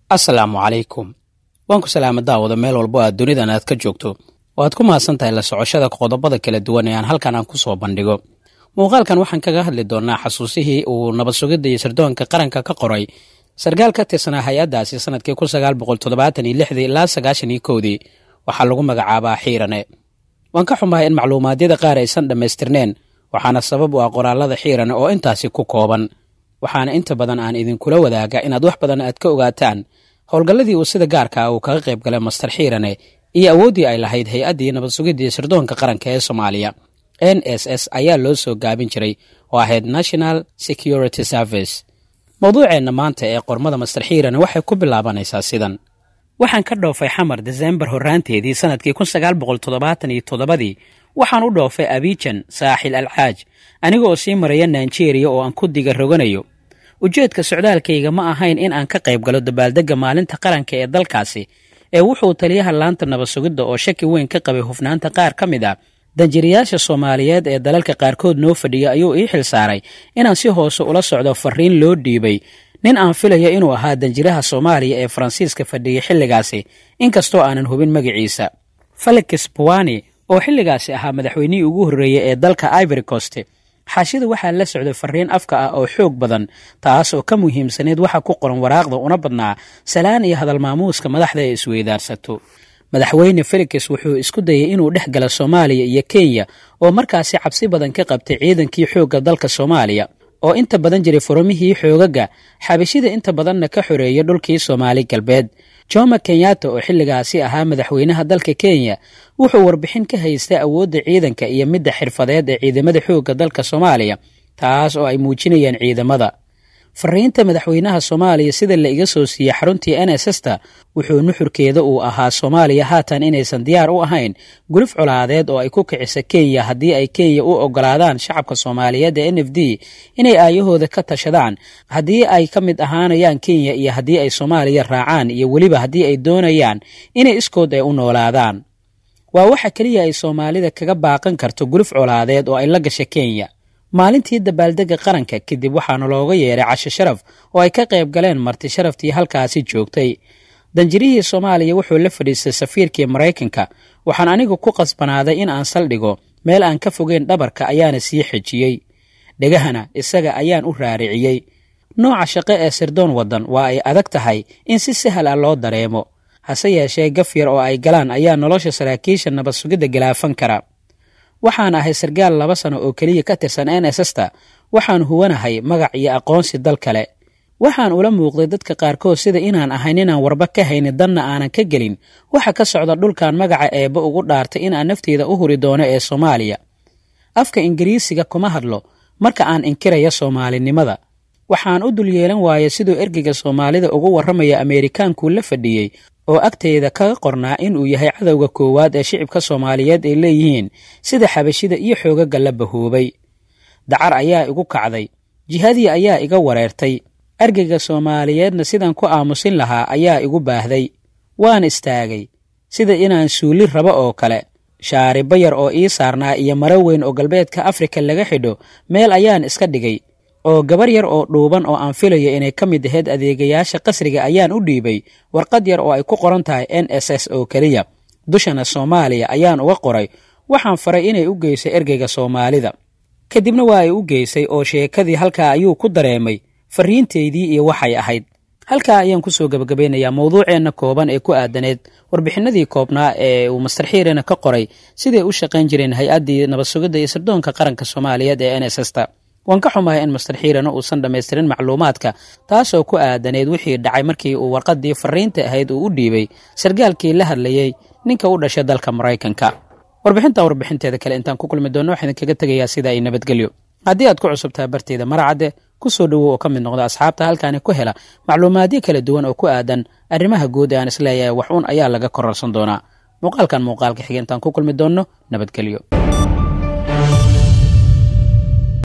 asalaamu calaykum waan ku salaama daawada meel walbo aad dunidan aad ka joogto oo aad ku mahadsan tahay la socoshada qodobada kala duwan ee aan halkan aan ku soo bandhigo muuqaalkan waxaan kaga hadli doonnaa xasuusihii uu nabad sugidda iyo sirdoonka qaranka ka qoray sarkaal ka tirsanaa hay-addaasi sanadkii kun sagaal boqol toddobaatan iyo lixdii ilaa sagaashan iyo kowdii waxaa lagu magacaabaa xiirane waan ka xumahay in macluumaadyada qaar aysan dhammaystirneen waxaana sabab u ah qoraallada xiirane oo intaasi ku kooban waxaana inta badan aan idinkula wadaaga inaad wax badan aad ka ogaataan howlgalladii uu sida gaarka ah uu kaga qayb galay master xiirane iyo awooddii ay lahayd hay-addii nabad sugiddii sirdoonka qaranka ee soomaaliya n s s ayaa loo soo gaabin jiray oo ahayd national security service mawduuceenna maanta ee qormada master xiirane waxay ku bilaabanaysaa sidan waxaan ka dhoofay xamar desembar horraanteedii sannadkii kun sagaal boqol toddobaatan iyo toddobadii waxaan u dhoofay abijan saaxil alcaaj aniga oo sii maraya nigeria oo aan ku diga roganayo ujeedka socdaalkayga ma ahayn in aan ka qayb galo dabaaldegga maalinta qaranka ee dalkaasi ee wuxuu taliyaha laanta nabad sugidda oo shaki weyn ka qabay hufnaanta qaar ka mid ah danjiriyaasha soomaaliyeed ee dalalka qaarkood noo fadhiya ayuu ii xil saaray inaan si hoose ula socdo fariin loo dhiibay nin aan filayo inuu ahaa danjiraha soomaaliya ee faransiiska fadhiyay xilligaasi inkastoo aanan hubin magaciisa felix buwani oo xilligaasi ahaa madaxweynihii ugu horreeyey ee dalka ivory cost xaashida waxaa la socday fariin afka ah oo xoog badan taas oo ka muhiimsaneyd waxa ku qoran waraaqda una badnaa salaan iyo hadal maamuuska madaxda ee isweydaarsato madaxweyne felix wuxuu isku dayay inuu dhex gala soomaaliya iyo kenya oo markaasi cabsi badan ka qabtay ciidankii xoogga dalka soomaaliya oo inta badan jiray furumihii xoogaga xabashida inta badanna ka xoreeyay dhulkii soomaali galbeed joma kenyatta oo xilligaasi ahaa madaxweynaha dalka kenya wuxuu warbixin ka haystay awoodda ciidanka iyo midda xirfadeed ee ciidamada xoogga dalka soomaaliya taas oo ay muujinayaan ciidamada fariinta madaxweynaha soomaaliya sida la iga soo siiyey xaruntii n s s ta wuxuu nuxurkeeda uu ahaa soomaaliya haatan inaysan diyaar u ahayn guluf colaadeed oo ay ku kicisa kenya haddii ay kenya u ogolaadaan shacabka soomaaliyeed ee n f d inay aayahooda ka tashadaan haddii ay ka mid ahaanayaan kenya iyo haddii ay soomaaliya raacaan iyo weliba haddii ay doonayaan inay iskood ay u noolaadaan waa waxa keliya ay soomaalida kaga baaqan karto guluf colaadeed oo ay la gasha kenya maalintii dabaaldegga qaranka kadib waxaana looga yeeray casho sharaf oo ay ka qayb galeen marti sharaftii halkaasi joogtay danjirihii soomaaliya wuxuu la fadhiistay safiirkii maraykanka waxaan anigu ku qasbanaaday in aan saldhigo meel aan ka fogeyn dhabarka ayaana sii xejiyey dhegahana isaga ayaan u raariciyey nooca shaqo ee sirdoon waddan waa ay adag tahay in si sahal ah loo dareemo hase yeeshee gaf yar oo ay galaan ayaa nolosha saraakiisha nabad sugidda galaafan kara waxaan ahay sarkaal laba sano oo keliya ka tirsan n s s ta waxaan huwanahay magac iyo aqoonsi dal kale waxaan ula muuqday dadka qaarkood sida inaan ahayn inaan warba ka haynin danna aanan ka gelin waxa ka socda dhulkan magaca eebba ugu dhaartay inaan nafteeda u huri doono ee soomaaliya afka ingiriisiga kuma hadlo marka aan inkiraya soomaalinimada waxaan u dul yeelan waayay siduu ergeyga soomaalida ugu warramaya ameerikaankuu la fadhiyey oo agteyda kaga qornaa inuu yahay cadowga koowaad ee shicibka soomaaliyeed ay leeyihiin sida xabashida iyo xoogaga la bahoobay dacar ayaa igu kacday jihadii ayaa iga wareertay ergeyga soomaaliyeedna sidaan ku aamusin lahaa ayaa igu baahday waan istaagay sida inaan suuli rabo oo kale shaaribo yar oo ii saarnaa iyo maro weyn oo galbeedka afrika laga xidho meel ayaan iska dhigay oo gabar yar oo dhuuban oo aan filayo inay ka mid ahayd adeegayaasha qasriga ayaan u dhiibay warqad yar oo ay ku qoran tahay n s s oo keliya dushana soomaaliya ayaan uga qoray waxaan faray inay u geysay ergeyga soomaalida kadibna waa ay u geysay oo sheekadii halkaa ayuu ku dareemay fariinteydii iyo waxay ahayd halkaa ayaan kusoo gebagabeynayaa mawduuceenna kooban ee ku aadaneed warbixinadii koobnaa ee uu master xiirena ka qoray siday u shaqayn jireen hay-addii nabad sugidda iyo sirdoonka qaranka soomaaliyeed ee n s s ta waan ka xumahay in master xiirana uusan dhammaystirin macluumaadka taasoo ku aadaneyd wixii dhacay markii uu warqaddii fariinta ahayd uu u dhiibay sarkaalkii la hadlayey ninka u dhashay dalka maraykanka warbixintan warbixinteeda kale intaan ku kulmi doonno waxaan idinkaga tegayaa sida ay nabadgelyo haddii aad ku cusubtaha barteeda maracadde ku soo dhowow oo ka mid noqda asxaabta halkaani ku hela macluumaadyo kala duwan oo ku aadan arrimaha guud ee aan isleeyahay wax uun ayaa laga kororsan doonaa muuqaalkan muuqaalka xiga intaan ku kulmi doonno nabadgelyo